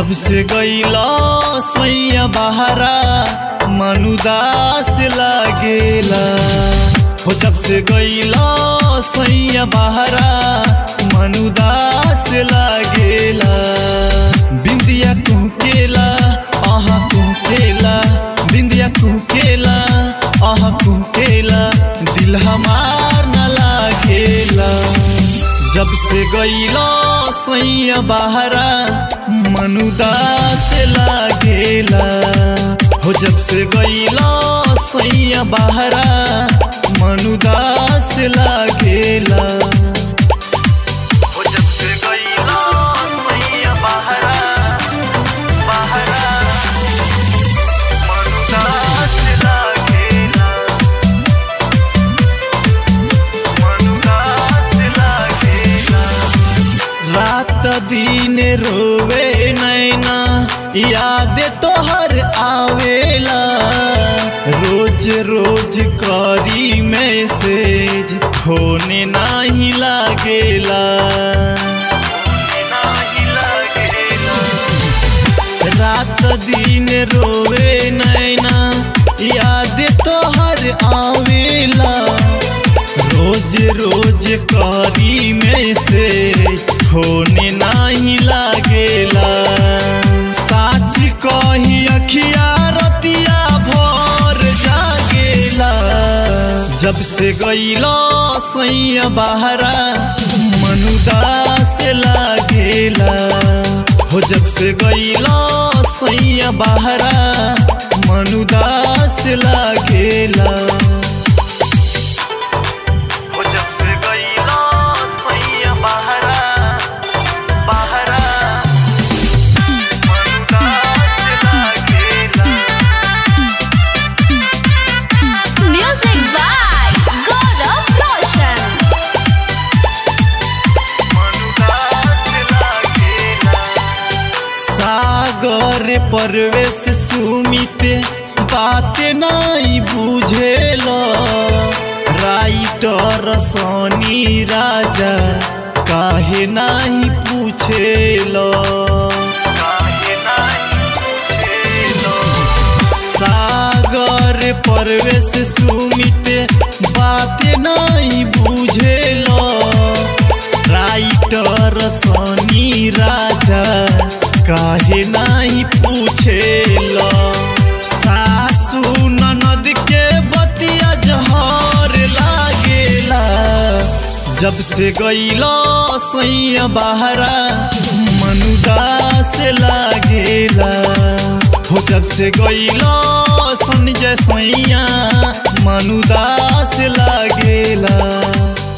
जब से गईला सैया बहरा मनुदास लागेला हो जब से गईला सैया बहरा मनुदास लागेला बिंदिया कुकेला आहा कुकेला बिंदिया कुकेला आहा कुकेला दिल हमार न लागेला जब से गईला सैया बहरा मनुदास लागेला हो जब से गईला सैया बहरा मनुदास लागेला हो जब से गईला सैया बहरा बहरा मनुदास लागेला मनुदास लागेला रात दिन रोवे नैना याद तोहर आवेला रोज रोज करी मैसेज खोने नाही लागेला रात दिन रोवे नैना याद तोहर आवेला रोज रोज करी में से होने नाही लागेला साच कही अखिया रतिया भर जागेला जब से गईला सैया बहरा मनुदास लागेला हो जब से गईला सैया बहरा मनुदास लागेला हो जब से गईला सैया बहरा बहरा मनुदास लागेला Music by Gaurav Roshan. सागर परवेश सुमित बात नहीं बुझेल राइटर सोनी राजा काहे नहीं पूछेल सागर परवेश सुमित बात नहीं बुझेल राइटर सोनी राजा काहे नहीं पूछेल सासू ननद के बतिया जहर लागेला जब से गईला सैया बहरा मनुदास लागेला हो जब से गईला संजय सैया मनुदास लागेला